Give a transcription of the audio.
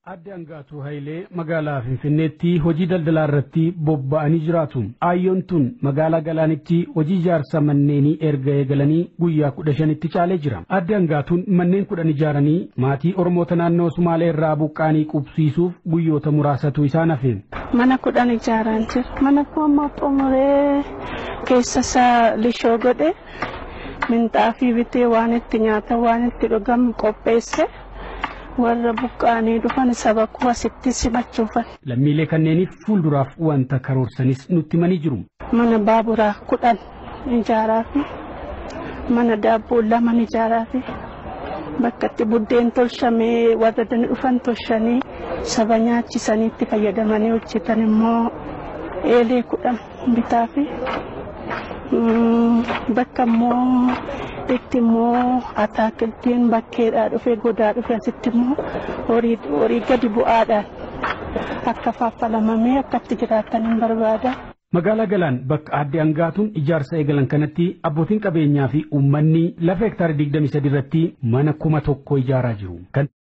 Adde Angaatuu Hayilee magaalaa Finfinneetti hojii daldalaa irratti bobba'anii jiraatu. Aayyoon tun magaalaa Galaanitti hojii ijaarsa manneenii erga eegalanii guyyaa kudha shanitti caalee jira. Adde Angaatuun manneen kudhan ijaaranii maatii Oromoota naannoo Sumaalee irraa buqqaanii qubsiisuuf guyyoota muraasatu isaan hafe. Mana kudhan ijaaraan jira. Mana koommoo xumuree keessa isaa lishoo godhe minxaafii bitee waan itti nyaatan waan itti dhugamu qopheesse. warra buqqaanii dhufan saba koo asitti simachuufan. Lammiilee kanneeniif fuulduraaf wanta karoorsanis nutti himanii jiru. Mana baaburaa kudhan ijaaraa fi mana daabboo lama ijaaraa fi bakka itti buddeen tolchamee warra dani dhufan tolchanii saba nyaachisanii itti fayyadamanii hojjetan immoo eelee kudhan bitaa fi bakka immoo itti immoo ataakiltiin bakkeedhaa dhufe godaa dhufe asitti immoo horii gadi bu'aadhaan akka faffalamamee akka itti jiraatan hin barbaada. Magaalaa Galaan bakka adde Angaatuun ijaarsa eegalan kanatti abbootiin qabeenyaa fi uummanni lafa hektaara 23 irratti mana kuma tokko ijaaraa jiru.